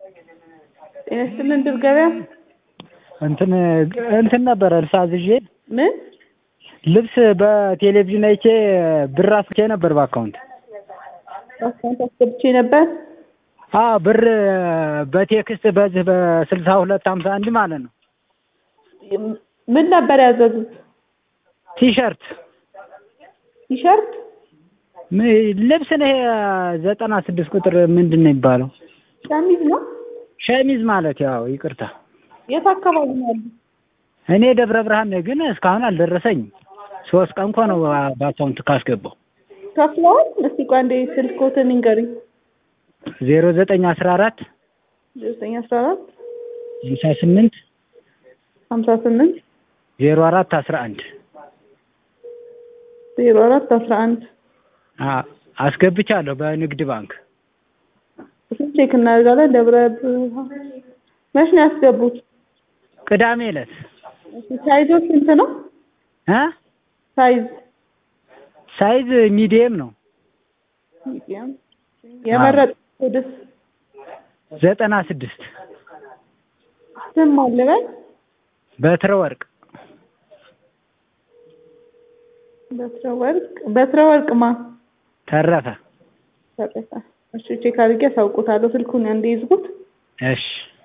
ጤና ይስጥልን ድል ገበያ እንትን እንትን ነበረ ልብስ አዝዤ ምን ልብስ በቴሌቪዥን አይቼ ብር አስልኬ ነበር በአካውንት አካውንት አስገብቼ ነበር። አዎ ብር በቴክስት በዚህ በስልሳ ሁለት ሀምሳ አንድ ማለት ነው ምን ነበር ያዘዙት? ቲሸርት ቲሸርት ም- ልብስ ነው ይሄ ዘጠና ስድስት ቁጥር ምንድን ነው የሚባለው ሸሚዝ ነው። ሸሚዝ ማለት ያው ይቅርታ የት አካባቢ ነው ያሉት? እኔ ደብረ ብርሃን ነኝ ግን እስካሁን አልደረሰኝም ሶስት ቀን እኮ ነው በአካውንት ካስገባው ከፍለዋል? እስቲ ቆይ አንዴ ስልክዎትን ንገሪኝ። ዜሮ ዘጠኝ አስራ አራት ዘጠኝ አስራ አራት ሀምሳ ስምንት ሀምሳ ስምንት ዜሮ አራት አስራ አንድ ዜሮ አራት አስራ አንድ አስገብቻለሁ በንግድ ባንክ እሱን ቼክ እናደርጋለን። ደብረ ብርሃን መች ነው ያስገቡት? ቅዳሜ ዕለት እሺ፣ ሳይዞ ስንት ነው? እ ሳይዝ ሳይዝ ሚዲየም ነው ሚዲየም የመረጡት ኮድስ ዘጠና ስድስት ስም አለ በል በትረ ወርቅ በትረ ወርቅ በትረ ወርቅ ማ ተረፈ ተረፈ። እሺ ቼክ አድርጌ አሳውቆታለሁ። ስልኩን አንዴ ይዝጉት። እሺ